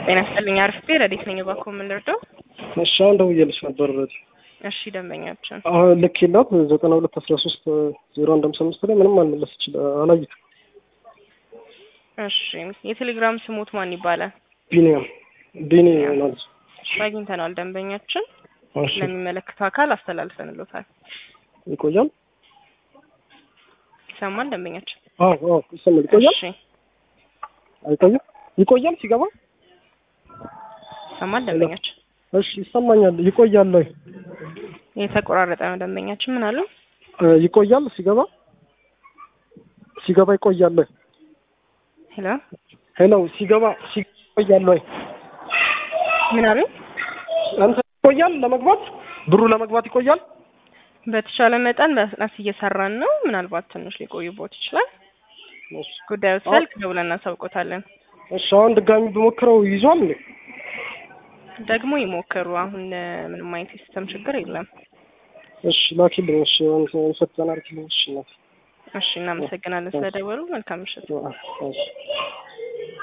ጤና ይስጥልኝ። አርፍቴ ረዲት ነኝ። እባክዎ ምን ልርዳው? እሺ አሁን ደውዬልሽ ነበር። እሺ ደንበኛችን አሁን ልክ የላት ዘጠና ሁለት አስራ ሶስት ዜሮ አንድ ሃምሳ አምስት ላይ ምንም አልመለስ ይችላል አላየሁትም። እሺ የቴሌግራም ስሞት ማን ይባላል? ቢኒያም ቢኒ ማለት አግኝተናል። ደንበኛችን እሺ ለሚመለከተው አካል አስተላልፈንሎታል። ይቆያል። ይሰማል ደንበኛችን? አዎ አዎ ይሰማል። ይቆያል። እሺ አይቆይም? ይቆያል ሲገባ ይሰማል ደንበኛችን? እሺ ይሰማኛል። ይቆያል ወይ የተቆራረጠ ነው ደንበኛችን። ምን አሉ? እ ይቆያል ሲገባ ሲገባ ይቆያል ወይ ሄሎ ሄሎ ሲገባ ሲቆያል ወይ ምን አሉ? አንተ ይቆያል ለመግባት ብሩ ለመግባት ይቆያል። በተቻለ መጠን በፍጥነት እየሰራን ነው። ምናልባት ትንሽ ሊቆይቦት ይችላል። እሺ ጉዳዩ ሲያልቅ ደውለን እናሳውቆታለን። እሺ አሁን ድጋሚ ብሞክረው ይዟል እንዴ? ደግሞ ይሞክሩ። አሁን እ ምንም አይነት የሲስተም ችግር የለም። እሺ ላኪልኝ። እሺ ፈተና አርኪልኝ። እሺ እናት እሺ እናመሰግናለን ስለደወሉ። መልካም ምሽት። እሺ